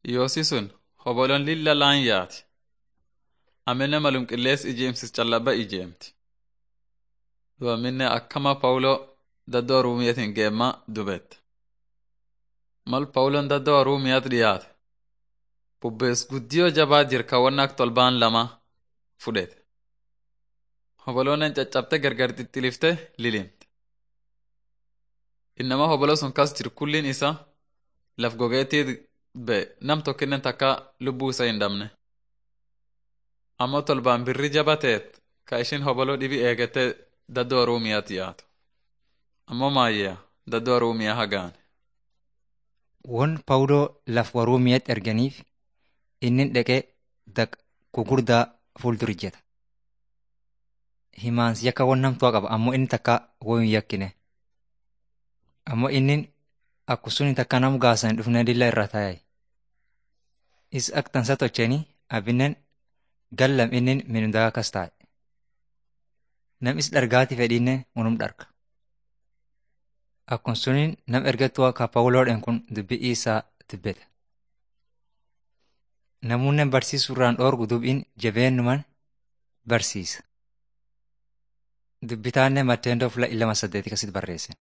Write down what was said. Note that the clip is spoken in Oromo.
Yoosi sun hoboloon lilla laan yaati. Amenne malum qillees ijeemsis callabba ijeemti. Du'aminne akkama Pawuloo daddoo Ruumiyatiin geemma dubette. Mal Pawuloon daddoo Ruumiyat dhiyaate. Bubbees guddiyoo jabaa jirka wanna ak tolbaan lama fudhete. Hoboloonen caccabte gargar xixxilifte lilimte. Innama hoboloo sun kas jiru kulliin isa laf gogeetii be nam tokkinnen takka lubbuu isa hin dhabne. Ammoo tolbaan birri jaba teet ka ishin hoboloo dhibi eegete daddoo Ruumiyaat yaatu. Ammoo maayyaa daddoo Ruumiyaa hagaane. Won Pawuloo laf Ruumiyaatti erganiif inni dhaqee daq gugurdaa fuuldura ijjeta. Himaansi yakka won namtuu qaba ammoo inni takka woo hin yakkine. Ammoo inni akkusuni takka nam gaasan dhufnee dilla irra taa'e. Is ak tansa tocheeni abinnen gallam inni minundagaa kas taa'e. Nam is dhargaati fedhinne unum dharga. Akkun suniin nam ergattuu akka Pawuloodhaan kun dubbii isaa dubbete. Namuunnen barsiisuurraan dhoorgu dubbiin jabeennuman barsiisa. Dubbitaanne Matteendoo fuula ilama saddeeti kasitti barreesse.